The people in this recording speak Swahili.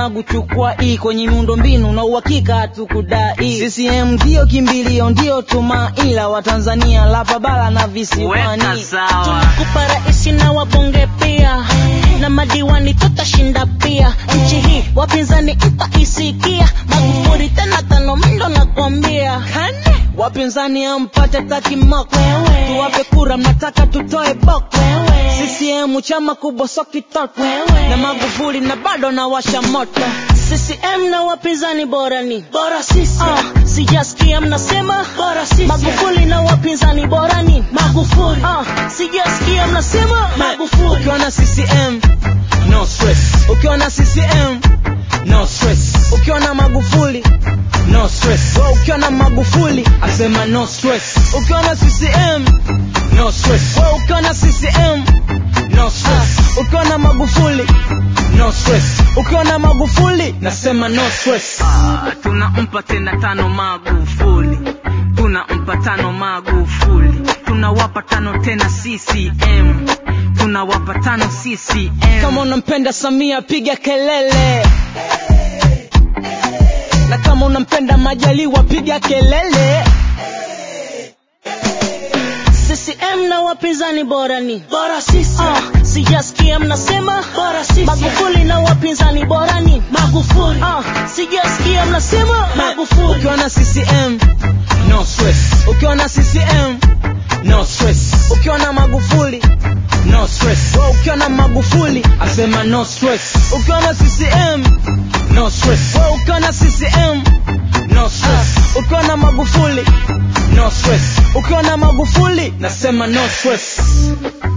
magu chukua hii kwenye miundo mbinu na uhakika hatukudai CCM ndio kimbilio ndio tumaila wa Tanzania lapa bara na visiwani Weka sawa. tunakupa raisi na wabunge pia na madiwani tutashinda pia nchi hii wapinzani itaisikia magufuli tena tano mndo nakwambia wapinzani ampate takimoko tuwape kura mnataka tutoe boko CCM chama kubwa so kitoko na Magufuli na bado na washa moto CCM na wapinzani bora ni bora sisi uh, sijasikia mnasema bora sisi Magufuli na wapinzani bora ni Magufuli uh, sijasikia mnasema Magufuli ukiwa na CCM no stress ukiwa na CCM no stress ukiwa na Magufuli no stress Wewe ukiwa na Magufuli asema no stress ukiwa na CCM no stress Wewe ukiwa na CCM no stress ukiwa na Magufuli no stress ukiwa na Magufuli nasema no stress Ah, tunampa tena tano Magufuli, tunampa tano Magufuli, tunawapa tano tena CCM, tunawapa tano CCM. kama unampenda Samia piga kelele na kama unampenda Majaliwa piga kelele CCM na wapinzani bora ni bora sisi uh, sijasikia mnasema bora sisi Magufuli na wapinzani bora ni Magufuli uh, sijasikia mnasema Magufuli ukiwa na CCM no stress ukiwa na CCM no stress ukiwa na Magufuli no stress Wewe ukiwa na Magufuli asema no stress ukiwa na CCM no stress Wewe ukiwa na CCM no stress ukiwa na Magufuli no stress ukiwa na Magufuli nasema no stress